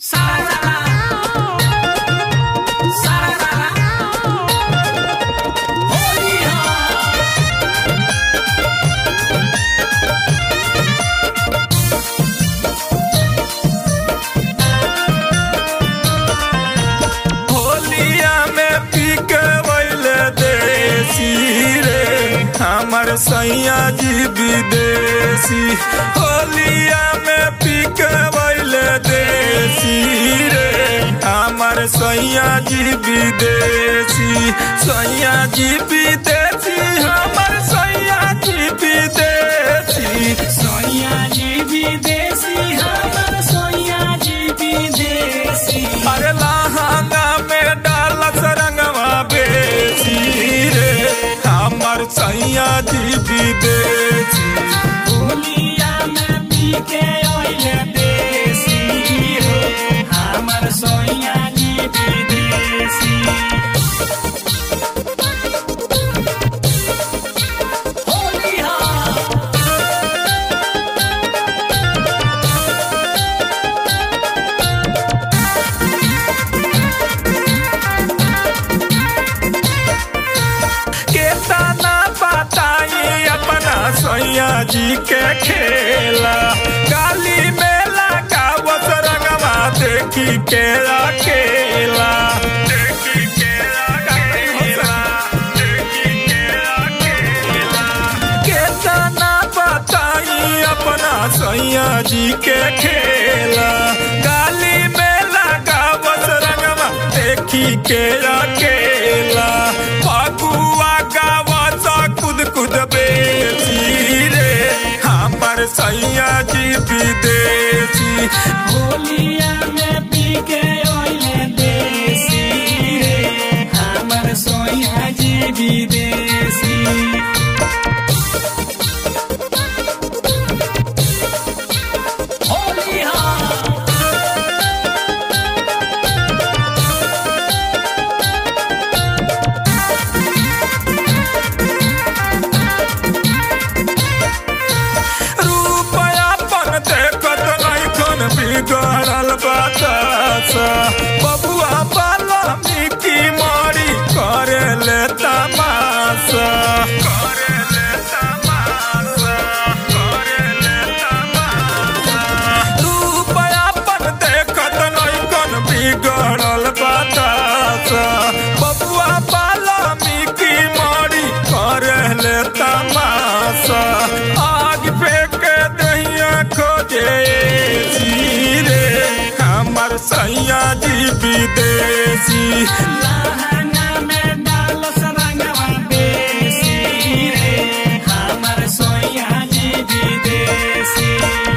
हमर सैया जी विदेशी होलिया में पिकवैल देसी रे हमर सैया जी विदेशी सैया जी विदेशी हमर सैया जी विदेशी सोया जी विदेशी हमर सोया जी विदेशी अरे लहंगा में डालस रंगवा बेसी रे हमर सैया जी विदेशी होलिया में पी के ओइले देसी रे हमर सोया जी विदेशी होलिया केतना बताई अपना सैया जी के खेला काली मेला का वस रंगवा देखी के अकेला देखी के अकेला, देखी के अकेला। केतना बताई अपना सैया जी के खेला काली मेला का वस रंगवा देखी के अकेला फगुआ गावा सा कुद कुद बेसी रे हमर सैया जी विदेशी होलिया में पी के ओइले देसी रे हमर सोया जी विदेशी होलिया रूपया पन देखत नहीं खन बिगड़ल बतासा बबुआ बाला मिकी मारी करे ले तमाशा करे ले तमाशा करे ले तमाशा रूपया पन देखत नहीं खन बिगड़ल बतासा बबुआ बाला मिकी मारी करे ले तमाशा आग फेंक दहिया खोजे रे हमर सैया जी विदेशी लहंगा में डालस रंगवा देसी रे हमर सोया जी विदेशी